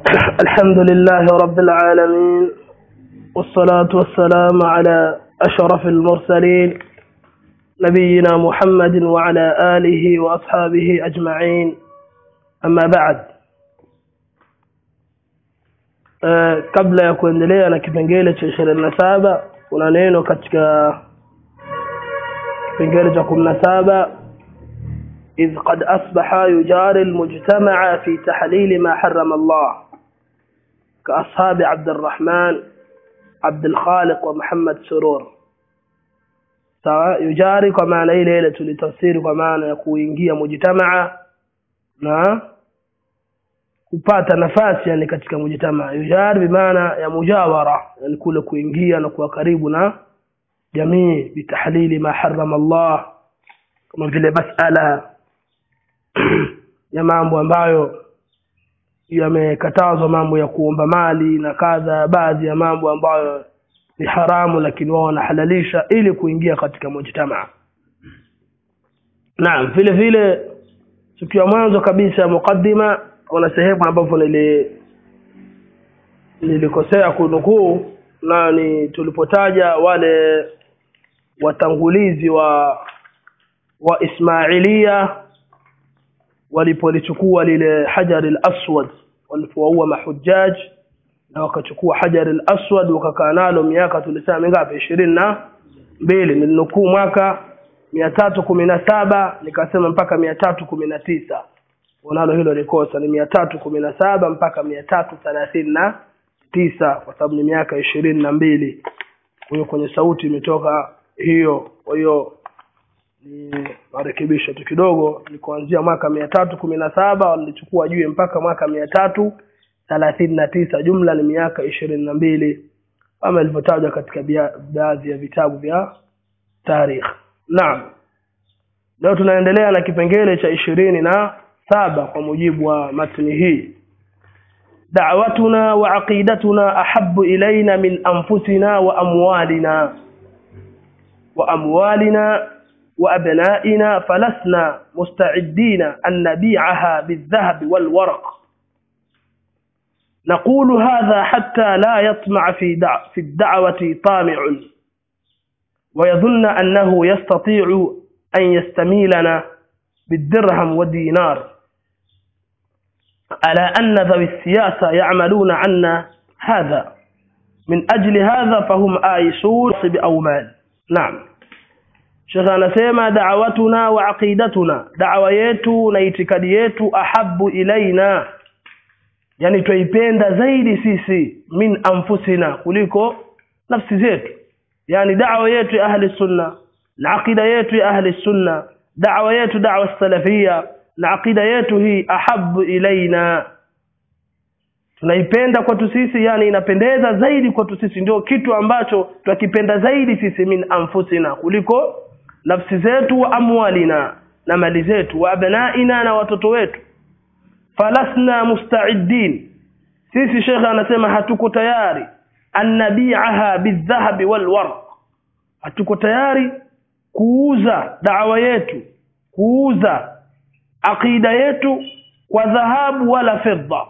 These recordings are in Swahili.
الحمد لله رب العالمين والصلاة والسلام على أشرف المرسلين نبينا محمد وعلى آله وأصحابه أجمعين أما بعد Uh, kabla ya kuendelea na kipengele cha ishirini na saba kuna neno katika kipengele cha kumi na saba إذ قد أصبح يجاري المجتمع في تحليل ما حرم الله كأصحاب عبد الرحمن عبد الخالق ومحمد سرور سواء يجاري kwa maana ile ile tulitafsiri kwa maana ya kuingia mujtamaa na kupata nafasi yani katika mujtamaa yujari bimaana ya mujawara yani kule kuingia na kuwa karibu na jamii bitahlili ma harrama Allah kama vile masala ya mambo ambayo yamekatazwa mambo ya kuomba mali na kadha baadhi ya mambo ambayo ni haramu lakini wao wanahalalisha ili kuingia katika mujtamaa naam vile vile tukiwa mwanzo kabisa mukaddima kuna sehemu ambapo nili nilikosea kunukuu na ni tulipotaja wale watangulizi wa wa Ismailia walipolichukua lile hajar al-aswad walipowaua mahujjaj na wakachukua hajar al-aswad wakakaa nalo miaka tulisema mingapi ishirini na mbili nilinukuu mwaka mia tatu kumi na saba nikasema mpaka mia tatu kumi na tisa unalo hilo ni kosa ni mia tatu kumi na saba mpaka mia tatu thelathini na tisa kwa sababu ni miaka ishirini na mbili kwa hiyo kwenye sauti imetoka hiyo kwa hiyo ni marekebisho tu kidogo ni kuanzia mwaka mia tatu kumi na saba walichukua juu mpaka mwaka mia tatu thelathini na tisa jumla ni miaka ishirini na mbili kama ilivyotajwa katika baadhi ya vitabu vya tarikh naam leo tunaendelea na kipengele cha ishirini na saba kwa mujibu wa matni hii دعوتنا وعقيدتنا أحب إلينا من أنفسنا وأموالنا وأموالنا وأبنائنا فلسنا مستعدين أن نبيعها بالذهب والورق نقول هذا حتى لا يطمع في دع في الدعوة طامع ويظن أنه يستطيع أن يستميلنا بالدرهم والدينار على أن ذوي السياسة يعملون عنا هذا من أجل هذا فهم آيسون بأومال نعم Sheikh anasema da'watuna wa aqidatuna da'wa yetu na itikadi yetu ahabbu ilaina yani twaipenda zaidi sisi min anfusina kuliko nafsi zetu yani da'wa yetu ya ahli sunna na aqida yetu ya ahli sunna da'wa yetu da'wa salafia na aqida yetu hii ahabbu ilaina tunaipenda kwetu sisi yani inapendeza zaidi kwetu sisi ndio kitu ambacho twakipenda zaidi sisi min anfusina kuliko nafsi zetu wa amwalina na mali zetu wa abnaina na watoto wetu falasna musta'idin sisi shekhe anasema hatuko tayari annabi'aha bidhahabi walwarq hatuko tayari kuuza dawa yetu kuuza aqida yetu kwa dhahabu wala fedha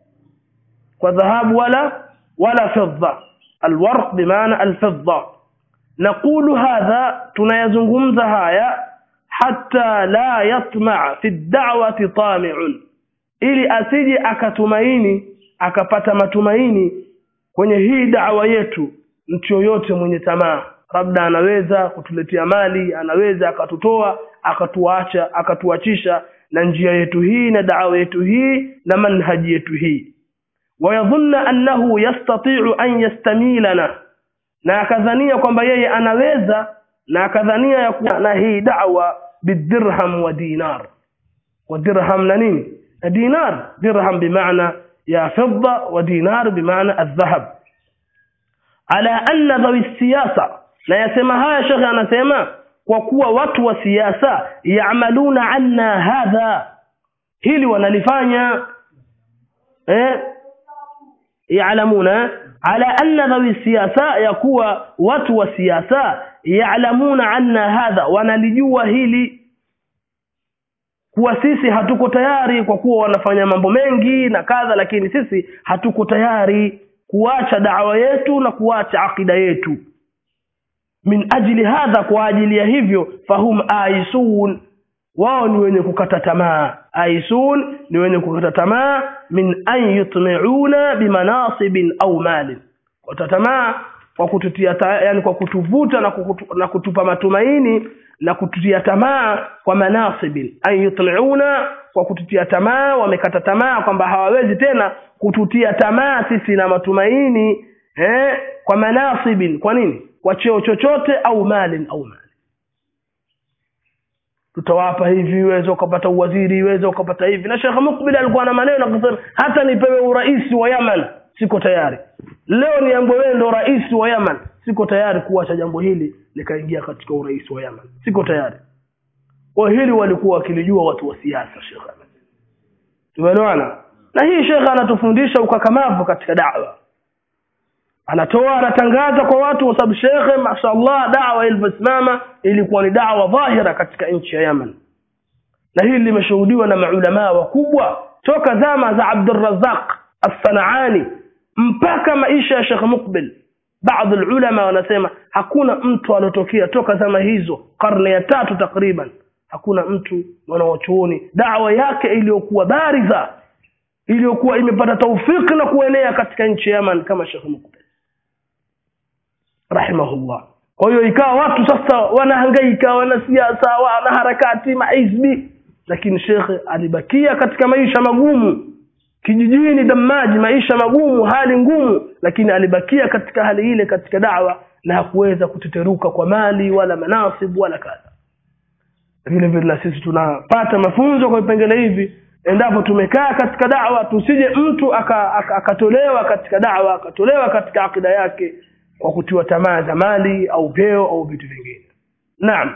kwa dhahabu wala wala fedha alwarq bimaana alfedha نقول هذا tunayazungumza haya hatta la yatma fi da'wati tami'un ili asije akatumaini akapata matumaini kwenye hii da'wa yetu mtu yoyote mwenye tamaa labda anaweza kutuletea mali anaweza akatutoa akatuacha akatuachisha na njia yetu hii na da'wa yetu hii na manhaji yetu hii wayadhunna annahu yastati'u an yastamilana na akadhania kwamba yeye anaweza na akadhania ya kuwa na hii da'wa bidirham wa dinar wa dirham na nini na dinar dirham bimaana ya fidda wa dinar bimaana aldhahab ala anna dhawi siyasa na yasema haya shekhe anasema kwa kuwa watu wa siasa yaamaluna anna hadha hili wanalifanya eh yaalamuna ala anna dhawi siyasa ya kuwa watu wa siasa yaalamuna anna hadha wanalijua hili kuwa sisi hatuko tayari kwa kuwa wanafanya mambo mengi na kadha lakini sisi hatuko tayari kuacha dawa yetu na kuacha akida yetu min ajli hadha kwa ajili ya hivyo fahum aisun wao ni wenye kukata tamaa aisun ni wenye kukata tamaa min an yutmiuna bimanasibin au malin kukata tamaa kwa kututia ta, yani kwa kutuvuta na, kukutu, na kutupa matumaini na kututia tamaa kwa manasibin an yutmiuna kwa kututia tamaa wamekata tamaa kwamba hawawezi tena kututia tamaa sisi na matumaini eh, kwa manasibin kwa nini kwa cheo chochote au malin au mali tutawapa hivi uweze ukapata uwaziri uweze ukapata hivi na shekhe mukbil alikuwa na maneno akasema hata nipewe urais wa yaman siko tayari leo niambwe wewe ndo rais wa yaman siko tayari kuacha jambo hili likaingia katika urais wa yaman siko tayari kwa hili walikuwa wakilijua watu wa siasa shekhe tumeelewana na hii shekhe anatufundisha ukakamavu katika dawa anatoa anatangaza kwa watu kwa sababu shekhe mashallah dawa ilivyosimama ilikuwa ni dawa dhahira katika nchi ya Yemen na hili limeshuhudiwa na maulamaa wakubwa toka zama za Abdurrazzaq As-Sanaani mpaka maisha ya Sheikh Muqbil baadhi ulama wanasema hakuna mtu alotokea toka zama hizo karne ya tatu takriban hakuna mtu mwanawachuoni dawa yake iliyokuwa bariza iliyokuwa imepata taufiki na kuenea katika nchi ya Yemen kama Sheikh Muqbil rahimahullah kwa hiyo ikawa watu sasa wanahangaika wanasiasa wana harakati mahizbi lakini shekhe alibakia katika maisha magumu kijijini damaji maisha magumu hali ngumu lakini alibakia katika hali ile katika dawa na hakuweza kuteteruka kwa mali wala manasib wala kadha vile vile na sisi tunapata mafunzo kwa vipengele hivi endapo tumekaa katika dawa tusije mtu akatolewa aka, aka katika dawa akatolewa katika akida yake kwa kutiwa tamaa za mali au vyeo au vitu vingine naam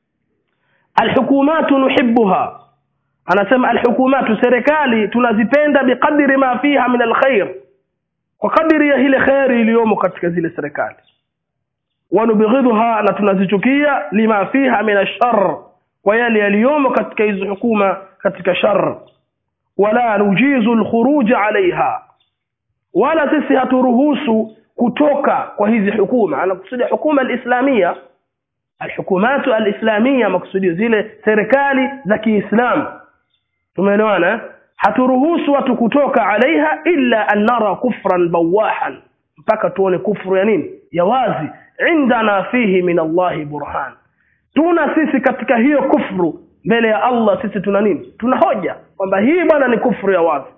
alhukumatu nuhibbuha anasema alhukumatu serikali tunazipenda biqadri ma fiha min alkhair kwa kadiri ya ile khairi iliyomo katika zile serikali wanubghidha na tunazichukia lima fiha min ashar kwa yale yaliyomo katika hizo hukuma katika shar wala nujizu alkhuruj alaiha wala sisi haturuhusu kutoka kwa hizi hukuma anakusudia hukuma alislamia alhukumatu alislamia makusudio zile serikali za Kiislamu tumeelewana haturuhusu watu kutoka alaiha illa an nara kufran bawahan mpaka tuone kufru ya nini ya wazi indana fihi min Allahi burhan tuna sisi katika hiyo kufru mbele ya Allah sisi tuna nini tuna hoja kwamba hii bwana ni kufru ya wazi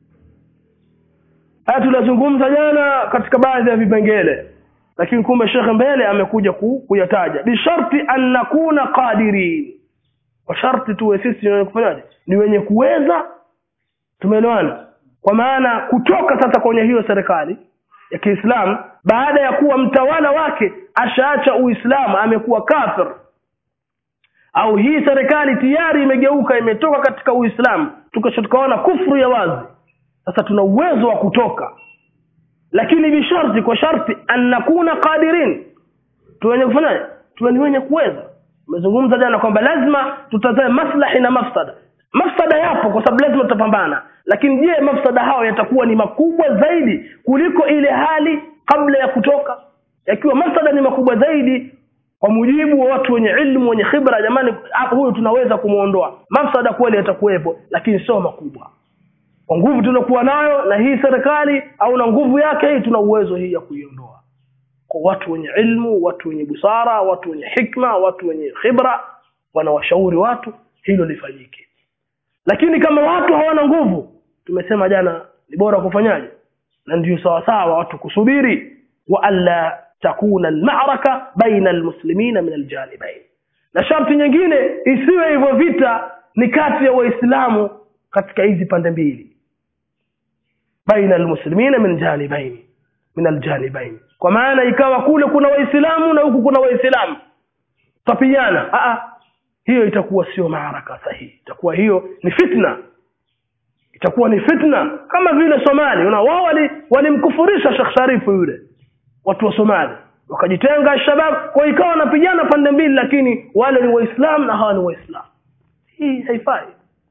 haya tulazungumza jana katika baadhi ya vipengele lakini kumbe shekhe mbele amekuja ku, kuyataja bisharti an nakuna qadirin kwa sharti tuwe sisi wenye kufanyaje ni wenye kuweza tumeelewana kwa maana kutoka sasa kwenye hiyo serikali ya Kiislamu baada ya kuwa mtawala wake ashaacha Uislamu amekuwa kafir au hii serikali tayari imegeuka imetoka katika Uislamu tukashotukaona kufru ya wazi sasa tuna uwezo wa kutoka lakini bisharti kwa sharti an nakuna qadirin tuwenye kufanya tuwe ni wenye kuweza umezungumza jana kwamba lazima tutazame maslahi na mafsada mafsada yapo kwa sababu lazima tutapambana lakini je mafsada hao yatakuwa ni makubwa zaidi kuliko ile hali kabla ya kutoka yakiwa mafsada ni makubwa zaidi kwa mujibu wa watu wenye ilmu wenye khibra jamani huyu tunaweza kumuondoa mafsada kweli yatakuwepo lakini sio makubwa kwa nguvu tunakuwa nayo na hii serikali au na nguvu yake hii tuna uwezo hii ya kuiondoa kwa watu wenye ilmu watu wenye busara watu wenye hikma watu wenye khibra wanawashauri watu hilo lifanyike lakini kama watu hawana nguvu tumesema jana ni bora kufanyaje na ndio sawa sawa watu kusubiri wa alla takuna almaraka baina almuslimina min aljanibain na sharti nyingine isiwe hivyo vita ni kati ya waislamu katika hizi pande mbili baina almuslimina min janibain min aljanibain kwa maana ikawa kule kuna waislamu na huku kuna waislamu tapigana a hiyo itakuwa sio maaraka sahihi itakuwa hiyo ni fitna itakuwa ni fitna kama vile Somali una wao walimkufurisha wali Sheikh Sharifu yule watu wa Somali wakajitenga shabab kwa ikawa wanapigana pande mbili lakini wale ni waislamu na hawa ni waislamu hii haifai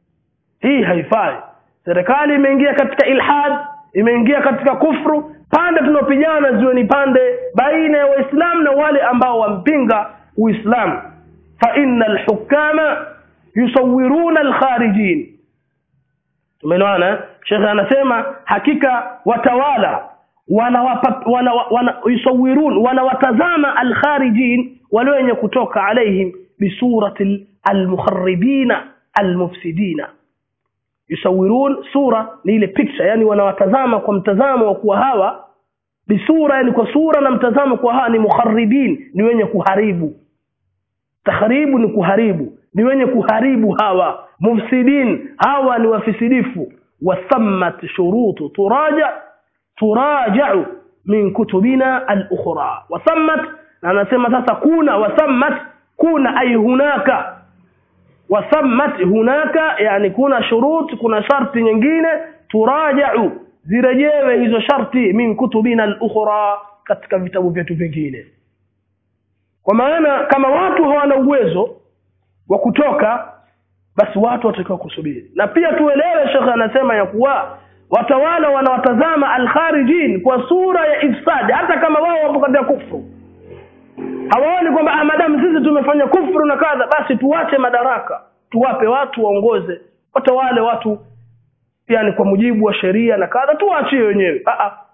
hii haifai serikali imeingia katika ilhad imeingia katika kufru pande tunaopigana ziwe ni pande baina ya waislamu na wale ambao wampinga uislamu fa inna alhukama yusawiruna alkharijin tumeelewana shekhe anasema hakika watawala wanawapa wana, wana, yusawirun wanawatazama alkharijin wale wenye kutoka alaihim bisurati almukharibina almufsidina yusawirun sura ni ile picture yani wanawatazama kwa mtazamo wa kuwa hawa bisura yani kwa sura na mtazamo kwa hawa ni mukharibin ni wenye kuharibu takharibu ni kuharibu ni wenye kuharibu hawa mufsidin hawa ni wafisidifu wasammat shurutu turaja turajau min kutubina al-ukhra wasammat na anasema sasa kuna wasammat kuna ay hunaka wasammat hunaka yani kuna shurut kuna sharti nyingine turajau zirejewe hizo sharti min kutubina al-ukhra katika vitabu vyetu vingine kwa maana kama watu hawana uwezo wa kutoka basi watu watakiwa kusubiri na pia tuelewe shekhe anasema ya kuwa watawala wanawatazama alkharijin kwa sura ya ifsad hata kama wao wapo katika kufru hawaoni kwamba ah, madamu sisi tumefanya kufru na kadha basi tuwache madaraka tuwape watu waongoze watawale watu yani kwa mujibu wa sheria na kadha tuwaachie wenyewe ah, ah.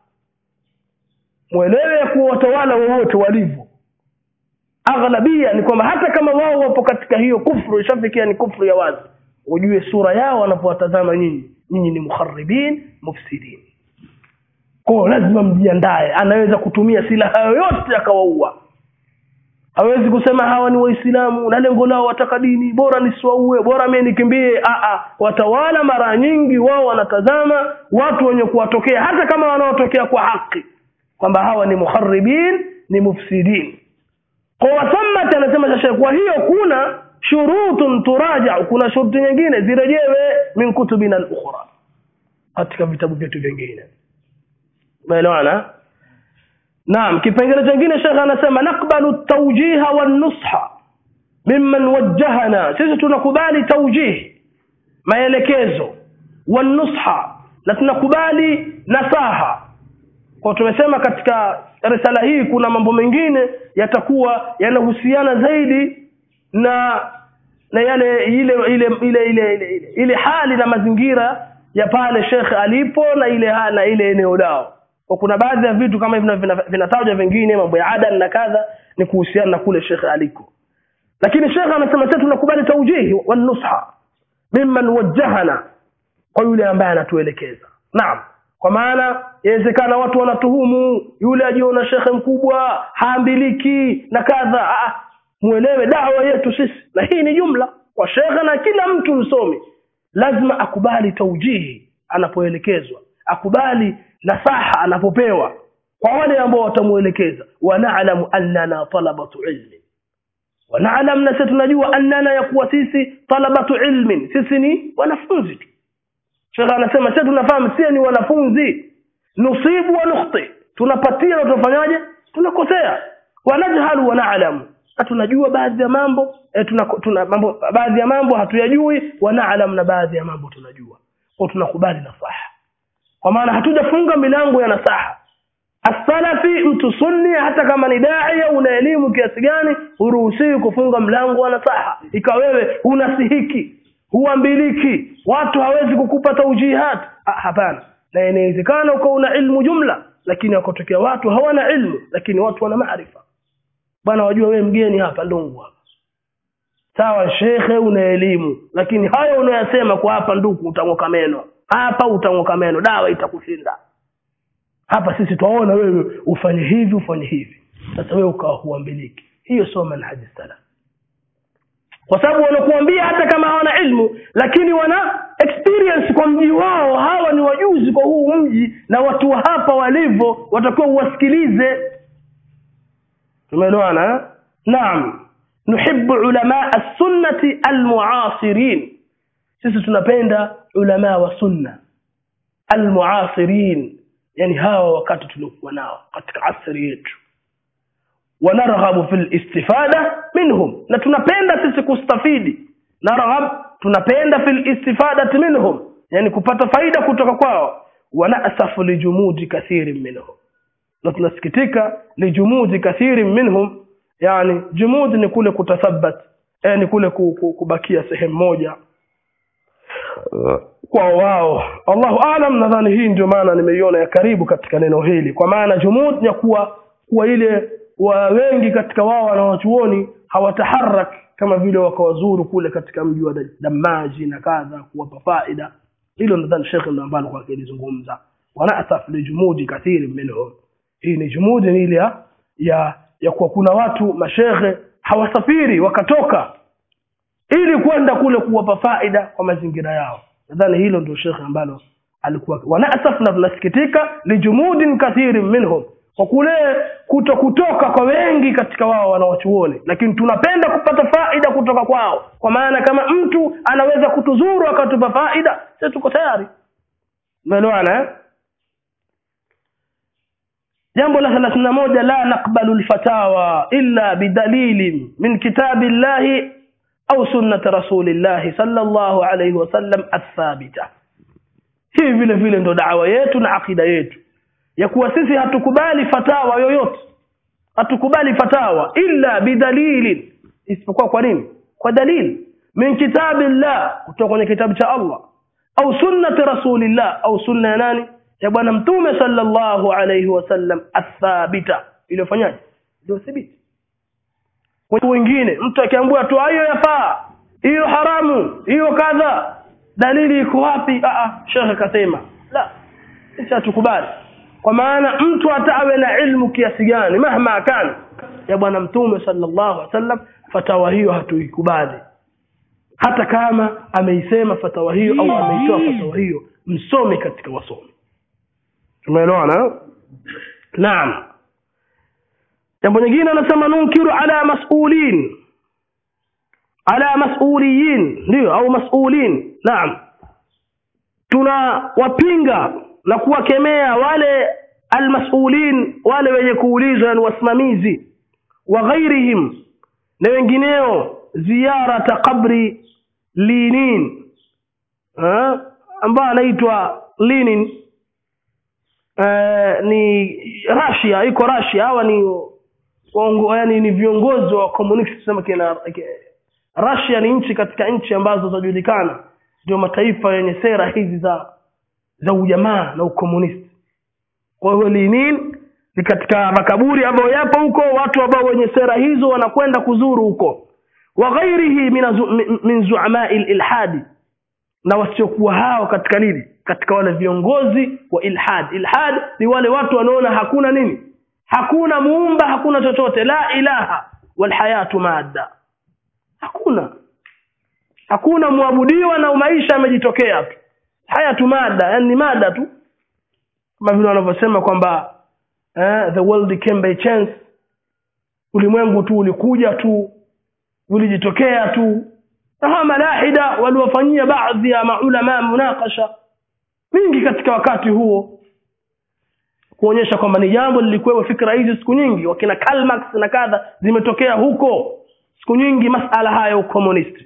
mwelewe ya kuwa watawala wowote walivyo aghlabia ni kwamba hata kama wao wapo katika hiyo kufru ishafikia ni kufru ya wazi ujue sura yao wanapowatazama nyinyi nyinyi ni mukharibin mufsidin kwao lazima mjiandae anaweza kutumia silaha yoyote akawaua hawezi kusema hawa ni waislamu na lengo lao wataka dini bora nisiwaue bora mie nikimbie Aa, watawala mara nyingi wao wanatazama watu wenye kuwatokea hata kama wanaotokea kwa haki kwamba hawa ni mukharibin ni mufsidin kwa wasammat anasema shashe kwa hiyo kuna shurutun turaja kuna shuruti nyingine zirejewe min kutubina al-ukhra katika vitabu vyetu vingine umeelewana naam kipengele chingine shekhe anasema nakbalu tawjiha wan nusha mimman wajjahana sisi tunakubali tawjih maelekezo wan nusha na tunakubali nasaha kwa tumesema katika risala hii kuna mambo mengine yatakuwa yanahusiana zaidi na na yale ile ile ile ile ile, ile, ile hali na mazingira ya pale shekhe alipo na ile hali na ile eneo lao kwa kuna baadhi ya vitu kama hivi vinatajwa vingine mambo ya adan na kadha ni kuhusiana na kule shekhe aliko lakini shekhe anasema sisi tunakubali taujihi wa nusha mimman wajjahana kwa yule ambaye anatuelekeza naam kwa maana yawezekana watu wanatuhumu yule ajiona shekhe mkubwa haambiliki na kadha ah, muelewe dawa yetu sisi na hii ni jumla kwa shekhe na kila mtu msomi lazima akubali taujihi anapoelekezwa akubali nasaha anapopewa kwa wale ambao watamuelekeza wanaalamu annana talabatu ilmi wanaalam na sisi tunajua annana ya kuwa sisi talabatu ilmin sisi ni wanafunzi tu shekhe anasema sisi tunafahamu sisi ni wanafunzi nusibu wa nukhti tunapatia na tunafanyaje tunakosea wanajhalu wanaalamu na tunajua baadhi ya mambo eh, tuna, tuna mambo baadhi ya mambo hatuyajui wanaalam na baadhi ya mambo tunajua kwa tunakubali nasaha kwa maana hatujafunga milango ya nasaha asalafi mtu sunni hata kama ni daia una elimu kiasi gani huruhusiwi kufunga mlango wa nasaha ikawa wewe unasihiki huambiliki watu hawezi kukupa taujihat ah, hapana na inawezekana ukawa una ilmu jumla lakini wakotokea watu hawana ilmu lakini watu wana maarifa bwana wajua wewe mgeni hapa lungu hapa sawa shekhe una elimu lakini hayo unayasema kwa hapa nduku utang'oka meno hapa utang'oka meno dawa itakushinda hapa sisi twaona wewe ufanye hivi ufanye hivi sasa wewe ukawa huambiliki hiyo sio manhaji salaf kwa sababu wanakuambia hata kama hawana ilmu lakini wana experience kwa mji wao hawa ni wajuzi kwa huu mji na watu wa hapa walivyo watakuwa uwasikilize tumeelewana naam nuhibbu ulama as-sunnati al-mu'asirin sisi tunapenda ulama wa sunna al-mu'asirin yani hawa wakati tuliokuwa nao katika asri yetu wanarghabu fil istifada minhum na tunapenda sisi kustafidi narghab tunapenda fil istifadati minhum yani kupata faida kutoka kwao wanasafu lijumudi kathirin minhum na tunasikitika lijumudi kathirin minhum yani jumudi ni kule kutathabat eh, ni kule ku- ku- kubakia sehemu moja kwa wao allahu alam nadhani hii ndio maana nimeiona ya karibu katika neno hili kwa maana jumud ya kuwa kuwa ile wa wengi katika wao wanawachuoni hawataharak kama vile wakawazuru kule katika mji wa damaji na kadha kuwapa faida hilo nadhani shekhe ndo ambalo kwa akilizungumza wanasaf lijumudi kathiri minhum hii ni jumudi ni ile ya ya, ya kuwa kuna watu mashekhe hawasafiri wakatoka ili kwenda kule kuwapa faida kwa mazingira yao nadhani hilo ndio shekhe ambalo alikuwa wanasaf na tunasikitika lijumudin kathirin minhum kwa kule kuto kutoka kwa wengi katika wao wanawachuoni lakini tunapenda kupata faida kutoka kwao kwa maana kama mtu anaweza kutuzuru akatupa faida sisi tuko tayari umeelewana eh? jambo la thelathini na moja la naqbalu lfatawa illa bidalilin min kitabi llahi au sunnati rasulillahi sallallahu alayhi wasallam athabita hii vile vile ndo dawa yetu na akida yetu ya kuwa sisi hatukubali fatawa yoyote hatukubali fatawa illa bidalilin isipokuwa kwa nini kwa dalili min kitabillah kutoka kwenye kitabu cha Allah au sunnati rasulillah au sunna ya nani ya bwana mtume sallallahu alayhi wasallam athabita iliyofanyaje ndio thibiti kwa wengine mtu akiambiwa tu hiyo yafaa hiyo haramu hiyo kadha dalili iko wapi a a shekhe kasema la sisi hatukubali kwa maana mtu hata awe na ilmu kiasi gani mahma kana ya bwana mtume sallallahu alaihi wasallam fatawa hiyo hatuikubali hata kama ameisema fatawa hiyo au ameitoa fatawa hiyo msome katika wasomi tumeelewana naam jambo nyingine anasema nunkiru ala mas'ulin ala mas'uliyin ndio au mas'ulin naam tunawapinga na kuwakemea wale almasulin wale wenye kuulizwa ni wasimamizi wa ghairihim na wengineo ziyarata qabri linin ambayo anaitwa linin uh, ni Russia iko Russia hawa ni waongo, yani ni viongozi wa communist tuseme kina Russia ni nchi katika nchi ambazo zinajulikana ndio mataifa yenye sera hizi za za ujamaa na ukomunisti kwa hiyo Lenin ni katika makaburi ambayo yapo huko watu ambao wenye sera hizo wanakwenda kuzuru huko wa ghairihi min zuamai ilhadi na wasiokuwa hao katika nini katika wale viongozi wa ilhad ilhad ni wale watu wanaona hakuna nini hakuna muumba hakuna chochote la ilaha walhayatu madda hakuna hakuna muabudiwa na maisha yamejitokea tu haya tu mada yani ni mada tu kama vile wanavyosema kwamba eh, the world came by chance ulimwengu tu ulikuja tu ulijitokea tu na hawa malahida waliwafanyia baadhi ya maulama munakasha mingi katika wakati huo kuonyesha kwamba ni jambo lilikuwepo fikra hizi siku nyingi wakina Karl Marx na kadha zimetokea huko siku nyingi masala haya ya ukomunisti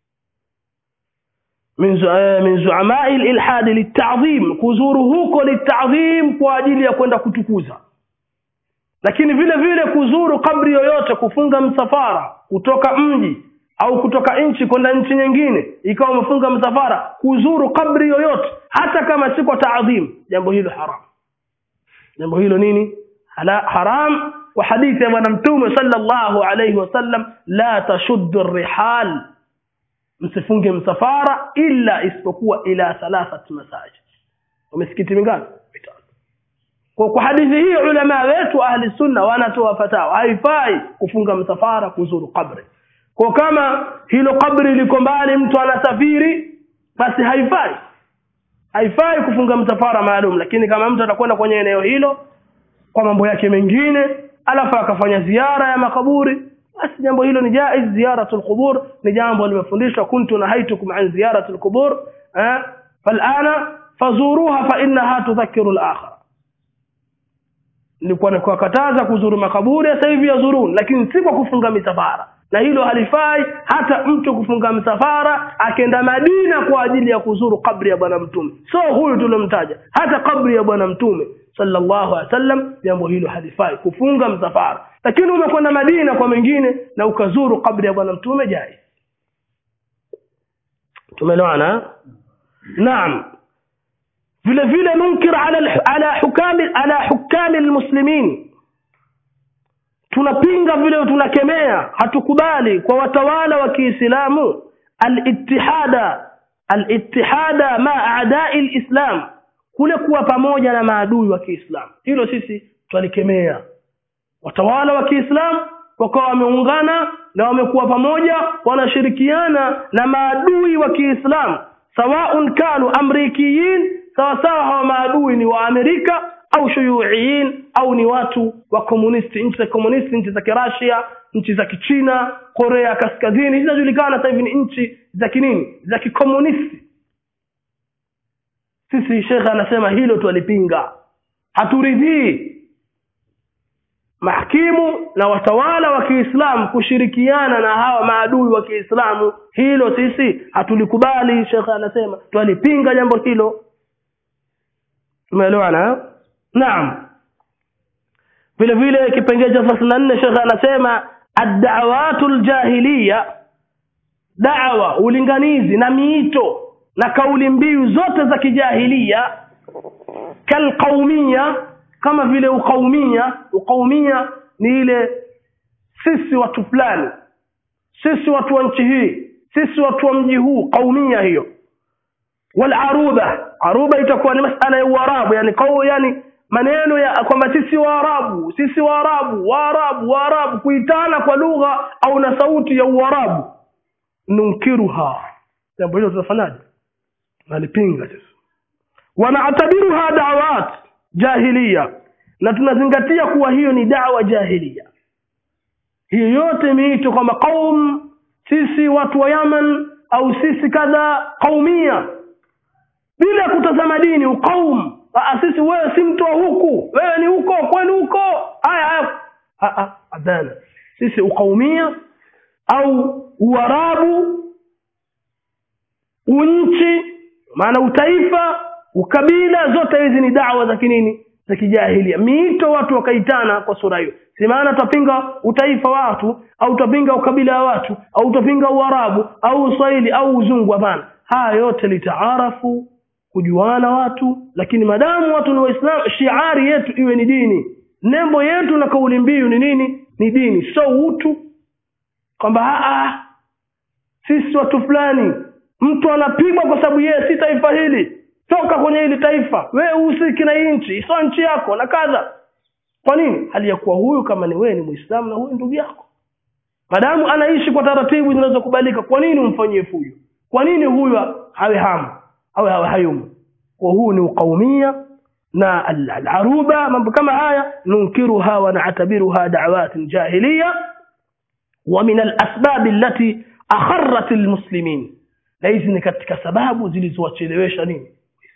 min zuamai lilhadi litadhim kuzuru huko litadhim kwa ajili ya kwenda kutukuza lakini vile vile kuzuru kabri yoyote kufunga msafara kutoka mji au kutoka nchi kwenda nchi nyingine ikawa umefunga msafara kuzuru kabri yoyote hata kama si kwa taadhim jambo hilo haram jambo hilo nini Hala, haram kwa hadithi ya bwana mtume sallallahu alayhi wasallam la tashuddu rihal msifunge msafara illa isipokuwa ila thalathat masajid misikiti mingapi mitano kwa kwa hadithi hii ulama wetu ahli sunna wanatoa fatawa haifai kufunga msafara kuzuru kabri kwa kama hilo kabri liko mbali mtu anasafiri basi haifai haifai kufunga msafara maalum lakini kama mtu atakwenda kwenye eneo hilo kwa mambo yake mengine alafu akafanya ziara ya makaburi basi jambo hilo ni jaiz ziyaratul qubur ni jambo limefundishwa kuntu nahaitukum an ziyaratul qubur eh falana fazuruha fa innaha tudhakkiru al-akhir nilikuwa nakuwakataza kuzuru makaburi sasa hivi yazurun lakini si kwa kufunga misafara na hilo halifai hata mtu kufunga msafara akenda madina kwa ajili ya kuzuru kabri ya bwana mtume so huyu tuliomtaja hata kabri ya bwana mtume sallallahu alaihi wasallam jambo hilo halifai kufunga msafara lakini umekwenda madina kwa mengine na ukazuru kabri ya bwana mtume jai tumeelewana naam vile vile munkir ala ala hukami ala hukami almuslimin tunapinga vile tunakemea hatukubali kwa watawala wa Kiislamu al-ittihada al-ittihada ma a'da'i al-islam kule kuwa pamoja na maadui wa Kiislamu hilo sisi twalikemea watawala wa Kiislamu wakawa wameungana na wamekuwa pamoja wanashirikiana na maadui wa Kiislamu sawaun kanu amrikiyin sawa sawa hawa maadui ni wa Amerika au shuyuiyin au ni watu wa komunisti nchi za komunisti nchi za Kirasia nchi za Kichina Korea Kaskazini zinajulikana sasa hivi ni nchi za kinini za kikomunisti sisi shekhe anasema hilo twalipinga haturidhii mahkimu na watawala wa Kiislamu kushirikiana na hawa maadui wa Kiislamu hilo sisi hatulikubali shekhe anasema twalipinga jambo hilo tumeelewana naam vile vile kipengele cha 34 shekhe anasema ad-da'watu al-jahiliya da'wa ulinganizi na miito na kauli mbiu zote za kijahilia kalqaumia kama vile ukaumia ukaumia ni ile sisi watu fulani sisi watu wa nchi hii sisi watu wa mji huu kaumia hiyo wal aruba aruba itakuwa ni masala ya uarabu yani kau yani maneno ya kwamba sisi waarabu sisi waarabu waarabu waarabu kuitana kwa lugha au na sauti ya uarabu nunkiruha jambo hilo tunafanyaje nalipinga sisi wanaatabiruha da'wat jahiliya na tunazingatia kuwa hiyo ni dawa jahiliya hiyo yote miito kwamba qaum sisi watu wa Yaman au sisi kadha qaumia bila kutazama dini uqaum sisi wewe si mtu wa huku wewe ni huko kwenu huko haya haya adhana sisi uqaumia au uarabu unchi maana utaifa ukabila zote hizi ni dawa za kinini za kijahilia miito watu wakaitana kwa sura hiyo si maana tutapinga utaifa wa watu au tutapinga ukabila wa watu au tutapinga uarabu au uswahili au uzungu hapana haya yote litaarafu kujuana watu lakini madamu watu ni waislamu shiari yetu iwe ni dini nembo yetu na kauli mbiu ni nini ni dini so utu kwamba sisi watu fulani mtu anapigwa kwa sababu yeye si taifa hili toka kwenye hili taifa wewe uhusiki na hii nchi sio nchi yako na kadha kwa nini hali ya kuwa huyu kama ni wewe ni muislamu na huyu ndugu yako madamu anaishi kwa taratibu zinazokubalika kwa nini umfanyie fujo kwa nini huyu hawe hamu au hawe hayumu kwa huu ni ukaumia na al-aruba mambo kama haya nunkiruha wa na'tabiruha da'wat jahiliya wa min al-asbab allati akharrat al-muslimin na hizi ni katika sababu zilizowachelewesha nini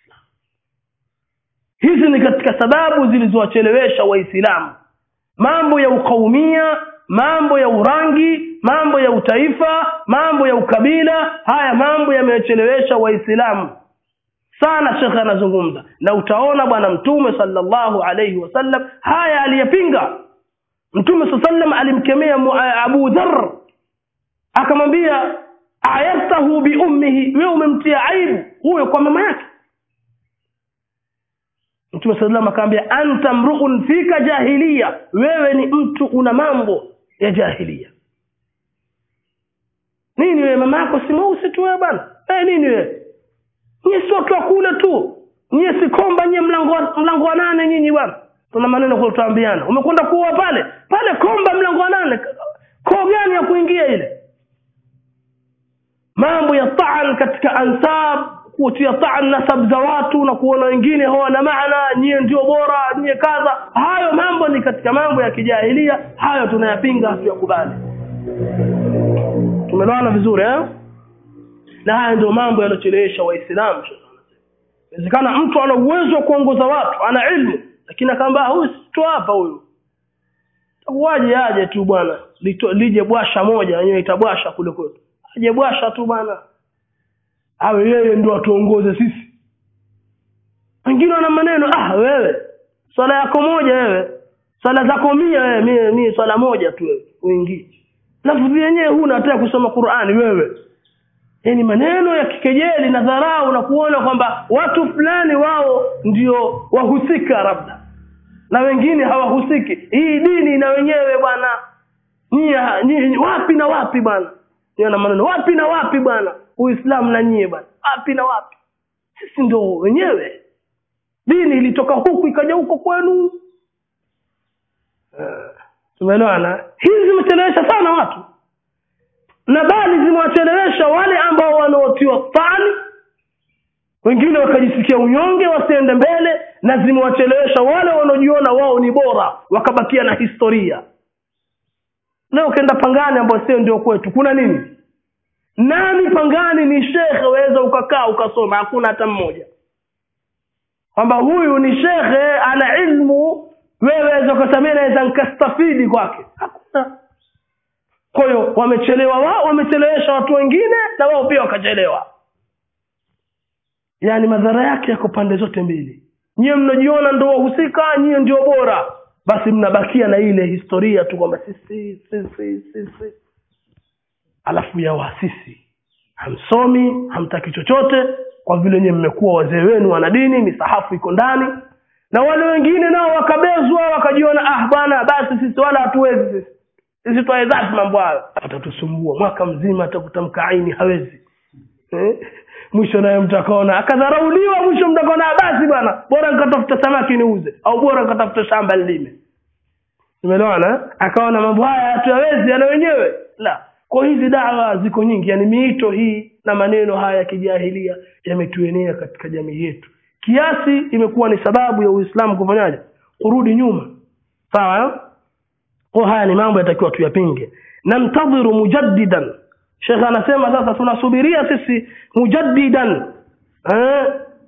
hizi ni katika sababu zilizowachelewesha waislamu mambo ya ukaumia mambo ya urangi mambo ya utaifa mambo ya ukabila haya mambo yamewachelewesha waislamu sana shekhe anazungumza na utaona bwana mtume sallallahu alayhi wasallam haya aliyepinga mtume sallam alimkemea Abu Dharr akamwambia ayatahu bi ummihi wewe umemtia aibu huyo kwa mama yake Mtume sallam akamwambia anta mru'un fika jahiliya wewe ni mtu una mambo ya jahiliya nini wewe mama yako si mweusi tu wewe bwana eh nini wewe nyie si watu wa kule tu nyie si komba nyie mlango wa, mlango wa nane nyinyi bwana tuna maneno kwa tutaambiana umekwenda kuoa pale pale komba mlango wa nane koo gani ya kuingia ile mambo ya taan katika ansab kutia taan nasab za watu na kuona wengine hawana maana nyie ndio bora nyie kadha hayo mambo ni katika mambo ya kijahilia hayo tunayapinga hatuyakubali tumeelewana vizuri eh na haya ndio mambo yanochelewesha waislamu inawezekana mtu ana uwezo wa kuongoza watu ana ilmu lakini akaambia huyu tu hapa huyu waje aje tu bwana Lito- lije bwasha moja wenyewe itabwasha kule kwetu aje bwasha tu bwana awe yeye ndo atuongoze sisi wengine wana maneno ah wewe swala yako moja wewe swala zako mia wewe mie mie swala moja tu wewe uingii lafudhi yenyewe huna hata ya kusoma qurani wewe yani maneno ya kikejeli na dharau na kuona kwamba watu fulani wao ndio wahusika labda na wengine hawahusiki hii dini na wenyewe bwana nyie nyie- wapi na wapi bwana Niwe na maneno wapi na wapi bwana uislamu na nyie bwana wapi na wapi sisi ndo wenyewe dini ilitoka huku ikaja huko kwenu Eh, tumeelewana hizi zimechelewesha sana watu na bali zimewachelewesha wale ambao wanaotiwa fani wengine wakajisikia unyonge wasiende mbele na zimewachelewesha wale wanaojiona wao ni bora wakabakia na historia leo ukaenda pangani ambao sio ndio kwetu kuna nini nani pangani ni shekhe waweza ukakaa ukasoma hakuna hata mmoja kwamba huyu ni shekhe ana ilmu wewe waweza ukasamia naweza nkastafidi kwake hakuna kwa hiyo wamechelewa wao wamechelewesha watu wengine na wao pia wakachelewa yaani madhara yake yako pande zote mbili nyiwe mnajiona ndo wahusika nyiwe ndio bora basi mnabakia na ile historia tu kwamba sisi sisi sisi alafu ya waasisi hamsomi hamtaki chochote kwa vile nyewe mmekuwa wazee wenu wana dini misahafu iko ndani na wale wengine nao wakabezwa wakajiona ah bwana basi sisi wala hatuwezi sisi sisi twawezazi mambo hayo atatusumbua mwaka mzima atakutamka aini hawezi eh? mwisho naye mtu akaona akadharauliwa mwisho mtu akaona "Ah, basi bwana bora nikatafuta samaki niuze au bora nikatafuta shamba nilime umeelewana eh? akaona mambo haya hatuyawezi yana wenyewe la kwa hizi dawa ziko nyingi yani miito hii na maneno haya ya kijahilia yametuenea katika jamii yetu kiasi imekuwa ni sababu ya uislamu kufanyaje kurudi nyuma sawa eh? kwa haya ni mambo yatakiwa tuyapinge namtadhiru mujaddidan shekhe anasema sasa tunasubiria sisi mujaddidan eh?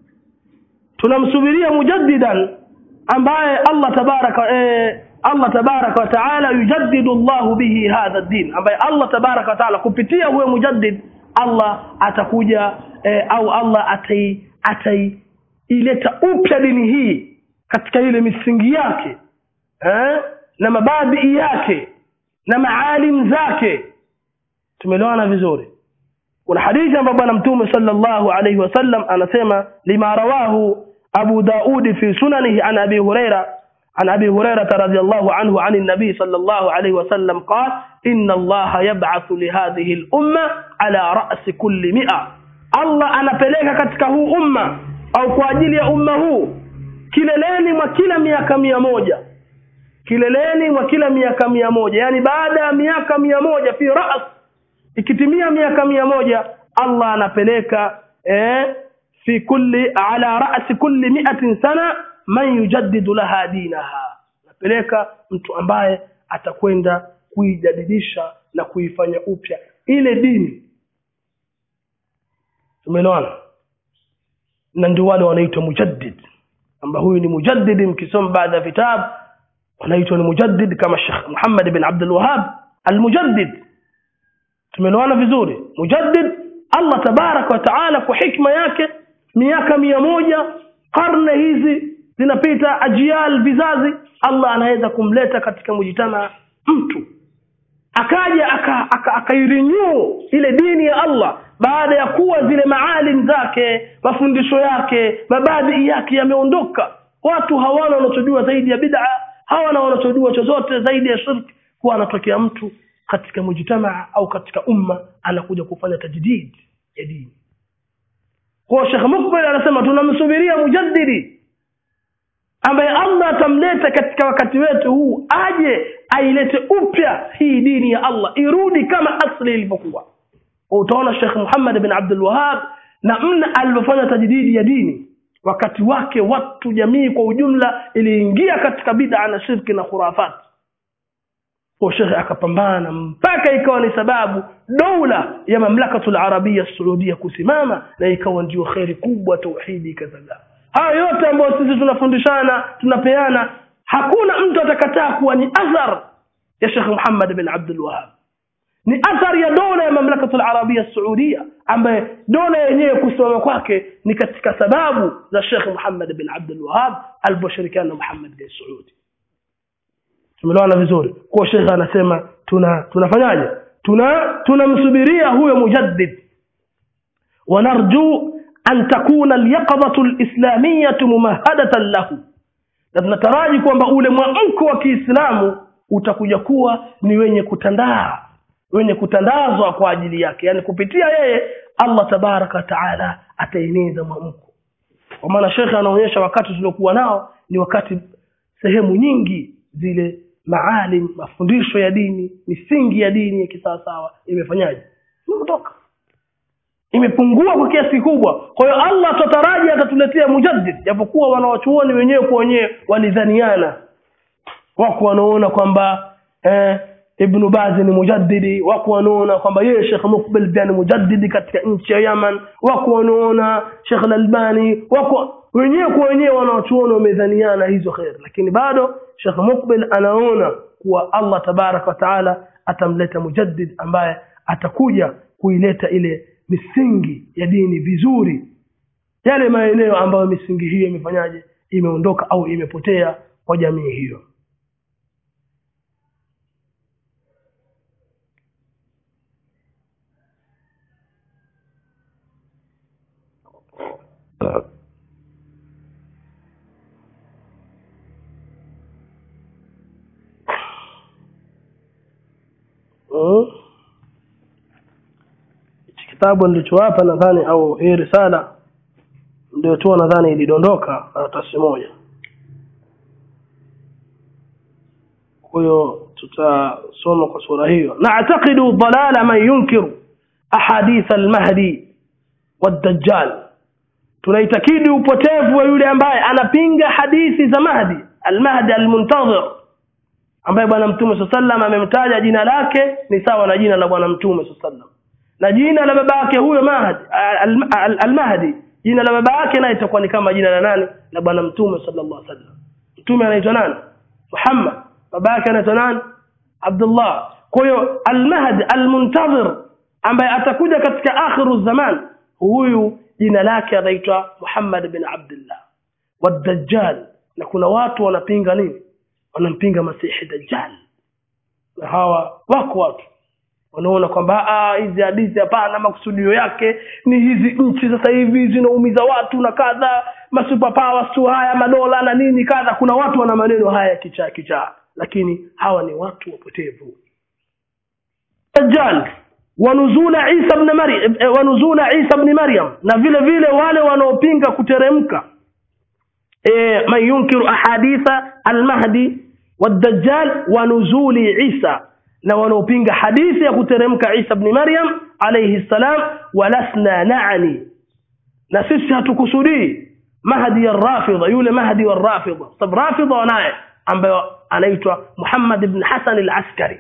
tunamsubiria mujaddidan ambaye allah tabaraka eh, allah tabaraka wa taala yujaddidu llahu bihi hadha din ambaye allah tabaraka wa taala kupitia huyo mujaddid allah atakuja eh, au allah atai ataileta upya dini hii katika ile misingi yake eh? na mabadii yake na maalim zake tumeelewana vizuri kuna hadithi ambayo bwana mtume sallallahu alayhi wasallam anasema lima rawahu abu daudi fi sunanihi an abi huraira عن أبي هريرة رضي الله عنه عن النبي صلى الله عليه وسلم قال إن الله يبعث لهذه الأمة على رأس كل مئة الله أنا peleka katika huu umma au kwa ajili ya umma huu kileleni mwa kila miaka mia moja kileleni mwa kila miaka mia moja yani baada ya miaka mia moja fi ras ikitimia miaka mia moja allah anapeleka eh, fi kulli ala rasi kulli miatin sana man yujaddidu laha dinaha anapeleka mtu ambaye atakwenda kuijadidisha na kuifanya upya ile dini tumeelewana na ndio wale wanaitwa mujaddid kwamba huyu ni mujaddidi mkisoma baadhi ya vitabu wanaitwa ni mujaddid kama Sheikh Muhammad bin Abdul Wahhab al-Mujaddid tumeelewana vizuri mujaddid Allah tabarak wa taala kwa hikma yake miaka mia moja karne hizi zinapita ajial vizazi Allah anaweza kumleta katika mujitama mtu akaja akairenew aka, aka ile dini ya Allah baada ya kuwa zile maalim zake mafundisho yake mabadii yake yameondoka watu hawana wanachojua zaidi ya bid'a hawana wanachojua chochote zaidi ya shirki kuwa anatokea mtu katika mujtamaa au katika umma anakuja kufanya tajdid ya dini kwa Sheikh Mukbil anasema tunamsubiria mujaddidi ambaye Allah atamleta katika wakati wetu huu aje ailete upya hii dini ya Allah irudi kama asli ilivyokuwa utaona Sheikh Muhammad bin Abdul Wahhab na mna alivyofanya tajdidi ya dini wakati wake watu jamii kwa ujumla iliingia katika bid'a na shirki na khurafat kwa Sheikh akapambana mpaka ikawa ni sababu dola ya mamlakatul arabia saudia kusimama na ikawa ndio kheri kubwa tauhidi kadhaa haya yote ambayo sisi tunafundishana tunapeana hakuna mtu atakataa kuwa ni athar ya Sheikh Muhammad bin Abdul Wahhab ni athari ya dola ya mamlakatu al-arabia saudia ambaye dola yenyewe kusimama kwake ni katika sababu za Sheikh Muhammad bin Abdul Wahhab aliposhirikiana na Muhammad bin Saudi tumeelewana vizuri kwa Sheikh anasema tuna tunafanyaje tuna tunamsubiria huyo mujaddid ونرجو أن تكون اليقظة الإسلامية ممهدة له na tunataraji kwamba ule mwamko wa Kiislamu utakuja kuwa ni wenye kutandaa wenye kutandazwa kwa ajili yake yani kupitia yeye Allah tabaraka taala ataeneza mwamko kwa maana shekhe anaonyesha wakati tuliokuwa nao ni wakati sehemu nyingi zile maalim mafundisho ya dini misingi ya dini ya kisawasawa imefanyaje imetoka imepungua kwa kiasi kikubwa kwa hiyo Allah tutaraji atatuletea mujaddid japokuwa wanawachuoni wenyewe kwa wenyewe walidhaniana wako wanaona kwamba eh, Ibn Baz ni mujaddidi wako wanaona kwamba yeye Sheikh Mukbil pia ni mujaddidi katika nchi ya Yaman wako wanaona Sheikh Al-Albani wako wenyewe kwa wenyewe wanawachuoni wamedhaniana hizo khair lakini bado Sheikh Mukbil anaona kuwa Allah tabarak wa taala atamleta mujaddid ambaye atakuja kuileta ile misingi ya dini vizuri yale maeneo ambayo misingi hiyo imefanyaje imeondoka au imepotea kwa jamii hiyo mm. kitabu nilichowapa nadhani au hii risala ndio tu nadhani ilidondoka karatasi moja kwa hiyo tutasoma kwa sura hiyo na'taqidu dalala man yunkiru ahadith al-mahdi wad-dajjal tunaitakidi upotevu wa yule ambaye anapinga hadithi za mahdi al-mahdi al-muntazir ambaye bwana mtume sallam amemtaja jina lake ni sawa na jina la bwana mtume sallam na jina la baba yake huyo mahdi al-mahdi jina la baba yake naye itakuwa ni kama jina la nani la bwana mtume sallallahu alaihi wasallam mtume anaitwa nani Muhammad baba yake anaitwa nani Abdullah kwa hiyo al-mahdi al-muntazir ambaye atakuja katika akhiru zaman huyu jina lake anaitwa Muhammad bin Abdullah wad-dajjal na kuna watu wanapinga nini wanampinga masihi dajjal na hawa wako watu wanaona kwamba hizi hadithi hapana makusudio yake ni hizi nchi sasa hivi zinaumiza watu na kadha masuper powers tu haya madola na nini kadha kuna watu wana maneno haya kichaa kichaa lakini hawa ni watu wapotevu dajjal wanuzula Isa ibn Maryam wanuzula Isa ibn Maryam na vile vile wale wanaopinga kuteremka e, man yunkiru ahaditha al-mahdi wad-dajjal wa nuzuli Isa na wanaopinga hadithi ya kuteremka Isa ibn Maryam alayhi salam walasna na'ni na sisi hatukusudii mahdi ar-rafidha yule mahdi war-rafidha sababu rafidha wanaye ambaye anaitwa Muhammad ibn Hasan al-Askari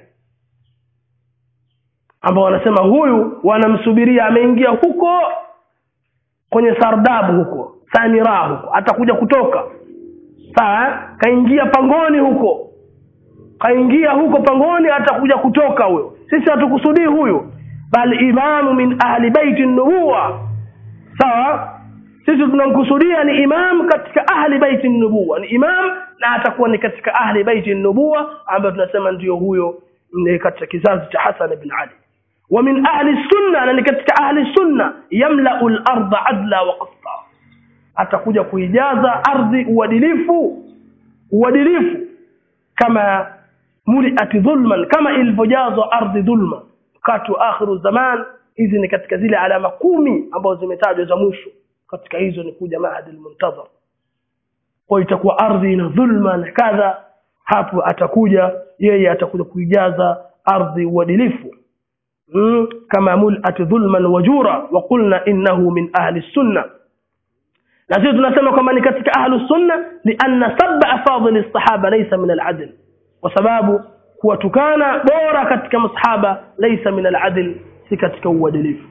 ambao wanasema huyu wanamsubiria ameingia huko kwenye sardabu huko samira huko atakuja kutoka sawa kaingia pangoni huko kaingia huko pangoni atakuja kutoka huyo sisi hatukusudii huyu bali imamu min ahli baiti nubuwa sawa sisi tunamkusudia ni imam katika ahli baiti nubuwa ni imam na atakuwa ni katika ahli baiti nubuwa ambayo tunasema ndiyo huyo katika kizazi cha Hasan ibn Ali ومن أهل السنة لأن كتك أهل السنة يملأ الأرض عدلا وقسطا atakuja kuijaza ardhi uadilifu uadilifu kama muliat dhulman kama ilivyojazwa ardhi dhulma wakati wa akhiru zaman hizi ni katika zile alama kumi ambazo zimetajwa za mwisho katika hizo ni kuja mahadi almuntazar kwa itakuwa ardhi ina dhulma na kadha hapo atakuja yeye atakuja kuijaza ardhi uadilifu كما ملأت ظلما وجورا وقلنا إنه من أهل السنة na sisi tunasema kwamba ni katika ahlu sunna lianna sabba afadhili sahaba laysa min aladl kwa sababu kuwatukana bora katika masahaba laysa min aladl si katika uadilifu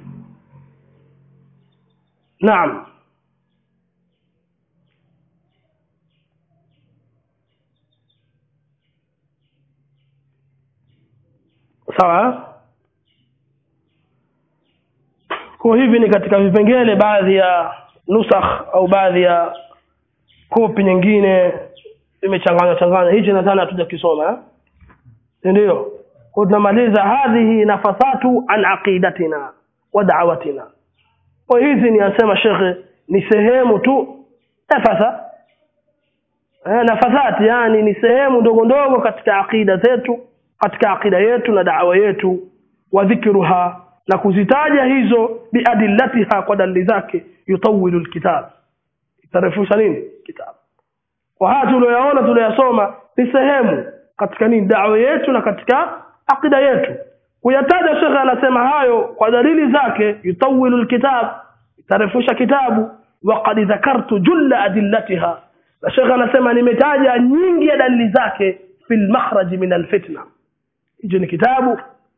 naam sawa kwa hivi ni katika vipengele baadhi ya nusakh au baadhi ya kopi nyingine imechanganywa changanywa hichi nadhani hatuja kisoma eh? ndio kwa tunamaliza hadhihi nafasatu an aqidatina wa da'watina kwa hizi ni asema shekhe ni sehemu tu nafasa eh, nafasati yani ni sehemu ndogo ndogo katika aqida zetu katika aqida yetu na da'wa yetu wa dhikruha na kuzitaja hizo biadillatiha kwa dalili zake yutawilu alkitab itarefusha nini kitabu kwa haya tulioyaona tulioyasoma ni sehemu katika nini da'wa yetu na katika aqida yetu kuyataja shekhe anasema hayo kwa dalili zake yutawilu alkitab itarefusha kitabu waqad dhakartu julla adillatiha na shekhe anasema nimetaja nyingi ya dalili zake fil makhraj min alfitna hicho ni kitabu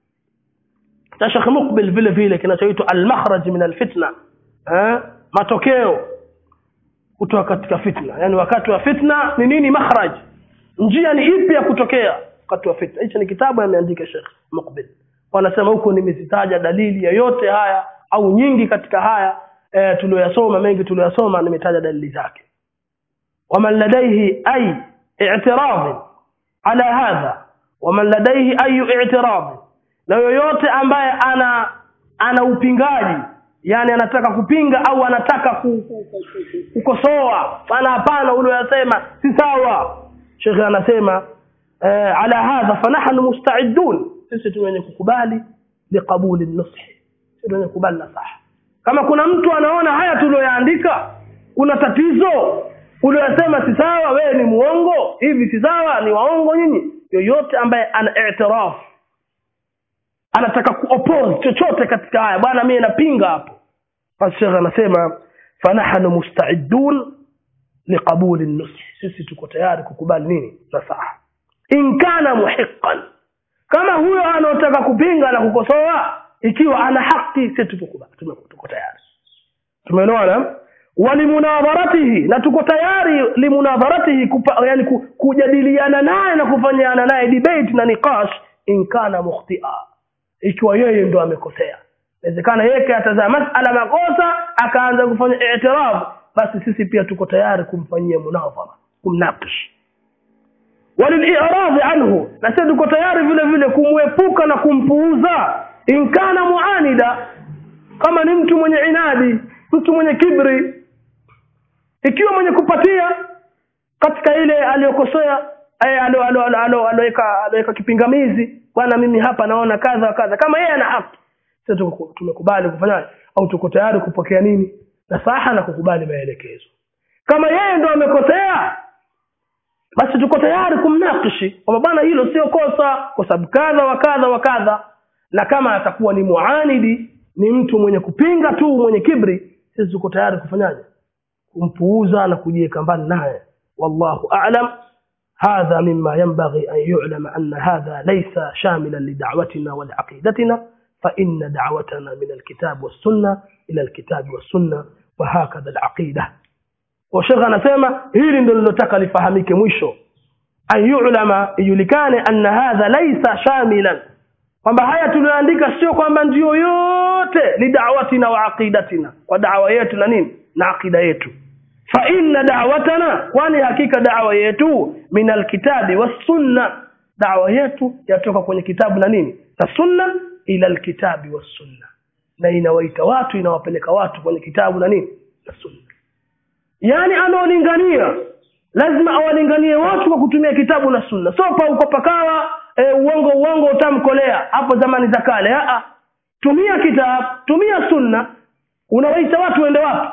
cha Sheikh Mukbil vile vile kinachoitwa al-makhraj min al-fitna eh matokeo kutoka katika fitna yani wakati wa fitna ni nini makhraj njia ni ipi ya kutokea wakati wa fitna hicho ni kitabu ameandika Sheikh Mukbil wanasema huko nimezitaja dalili ya yote haya au nyingi katika haya e, tuliyosoma mengi tuliyosoma nimetaja dalili zake waman ladaihi ay i'tirad ala hadha waman ladaihi ay i'tirad na yoyote ambaye ana ana upingaji yani anataka kupinga au anataka ku, ku, ku, ku, kukosoa maana hapana uliyosema si sawa shekhe anasema eh, ala hadha fanahnu musta'idun sisi tuwenye kukubali liqabuli nushi sisi wenye kukubali nasaha kama kuna mtu anaona haya tulioyaandika kuna tatizo uliyosema si sawa wewe ni muongo hivi si sawa ni waongo nyinyi yoyote ambaye ana i'tiraf anataka kuoppose chochote katika haya bwana mimi napinga hapo basi shekhe anasema fanahnu musta'idun liqabuli nushi sisi tuko tayari kukubali nini nasaha in kana muhiqqan kama huyo anaotaka kupinga na kukosoa ikiwa ana haki sisi tukubali tuko tayari tumeelewana walimunadharatihi na tuko tayari limunadharatihi kupa, yani ku, kujadiliana naye na kufanyana naye debate na niqash in kana mukhtia ikiwa yeye ndo amekosea inawezekana yeye katazama masala makosa akaanza kufanya i'tiraf basi sisi pia tuko tayari kumfanyia munadhara kumnakish waliliradhi anhu na sisi tuko tayari vile vile kumwepuka na kumpuuza in kana muanida kama ni mtu mwenye inadi mtu mwenye kibri ikiwa mwenye kupatia katika ile aliyokosea aloweka kipingamizi bwana mimi hapa naona kadha wa kadha kama yeye ana haki sisi tumekubali kufanyaje au tuko tayari kupokea nini nasaha na kukubali maelekezo kama yeye ndo amekosea basi tuko tayari kumnakishi kwamba bwana hilo sio kosa kwa sababu kadha wa kadha wa kadha na kama atakuwa ni muanidi ni mtu mwenye kupinga tu mwenye kibri sisi tuko tayari kufanyaje kumpuuza na kujiweka mbali naye wallahu a'lam هذا مما ينبغي أن يعلم أن هذا ليس شاملا لدعوتنا ولعقيدتنا فإن دعوتنا من الكتاب والسنة إلى الكتاب والسنة وهكذا العقيدة وشيخ anasema hili ndio nilotaka lifahamike mwisho an yu'lama ijulikane anna hadha laysa shamilan kwamba haya tulioandika sio kwamba ndio yote lidawatina wa aqidatina kwa da'wa yetu na nini na aqida yetu fa inna da'watana kwani hakika da'wa yetu min alkitabi was-sunna da'wa yetu yatoka kwenye kitabu na nini na sunna ila alkitabi was-sunna na inawaita watu inawapeleka watu kwenye kitabu na nini na sunna yani anaolingania lazima awalinganie watu kwa kutumia kitabu na sunna so pa uko pakawa e, uongo uongo utamkolea hapo zamani za kale a tumia kitabu tumia sunna unawaita watu waende wapi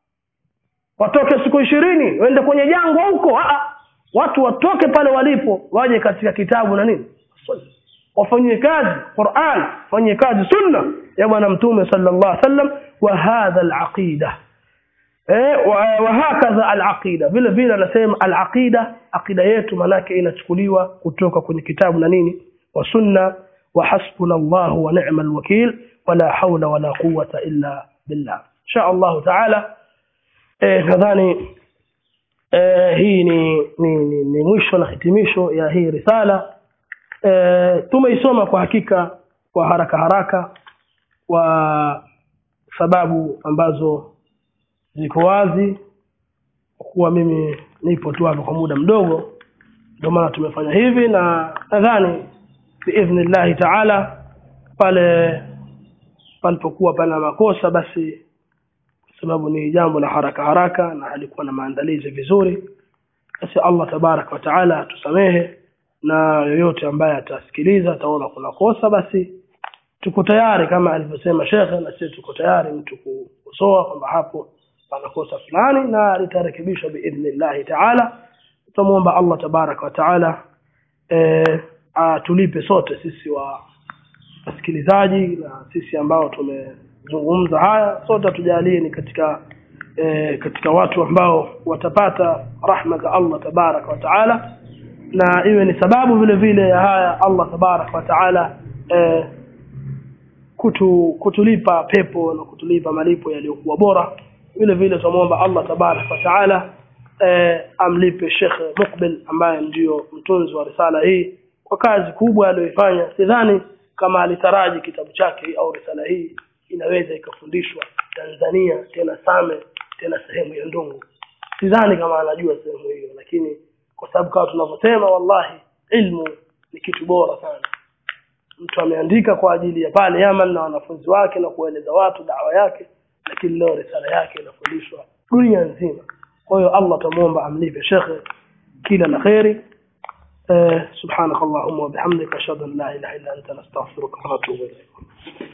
watoke siku ishirini waende kwenye jangwa huko a watu watoke pale walipo waje katika kitabu na nini sunna wafanyie kazi Qur'an fanyie kazi sunna ya bwana mtume sallallahu alaihi wasallam wa hadha al-aqida eh wa hakadha al-aqida vile vile anasema al-aqida aqida yetu manake inachukuliwa kutoka kwenye kitabu na nini wa sunna wa hasbuna Allah wa ni'mal wakil wala hawla wala quwwata illa billah insha Allah taala eh nadhani eh hii ni ni, ni, ni mwisho na hitimisho ya hii risala e, tumeisoma kwa hakika kwa haraka haraka kwa sababu ambazo ziko wazi kwa kuwa mimi nipo tu hapa kwa muda mdogo ndio maana tumefanya hivi na nadhani biidhnillahi taala pale palipokuwa pana makosa basi kwa sababu ni jambo la haraka haraka na alikuwa na maandalizi vizuri basi allah tabaraka wa taala atusamehe na yoyote ambaye atasikiliza ataona kuna kosa basi tuko tayari kama alivyosema shekhe na sisi tuko tayari mtu kukosoa kwamba hapo pana kosa fulani na litarekebishwa biidhnillahi taala tutamwomba allah tabaraka wa taala e, atulipe sote sisi wa wasikilizaji na sisi ambao tumezungumza haya sote tujalie ni katika e, katika watu ambao watapata rahma za allah tabaraka wa taala na iwe ni sababu vile vile ya haya allah tabaraka wa taala e, kutu, kutulipa pepo na kutulipa malipo yaliyokuwa bora vile vile tunamwomba allah tabaraka wa taala e, amlipe shekhe mukbil ambaye ndiyo mtunzi wa risala hii kwa kazi kubwa aliyoifanya sidhani kama alitaraji kitabu chake au risala hii inaweza ikafundishwa tanzania tena same tena sehemu ya ndungu sidhani kama anajua sehemu hiyo lakini kwa sababu kama tunavyosema wallahi ilmu ni kitu bora sana mtu ameandika kwa ajili ya pale yaman na wanafunzi wake na kueleza watu dawa yake lakini leo risala yake inafundishwa dunia nzima kwa hiyo allah tamwomba amlipe shekhe kila la kheri سبحانك اللهم وبحمدك أشهد أن لا إله إلا أنت نستغفرك ونتوب إليك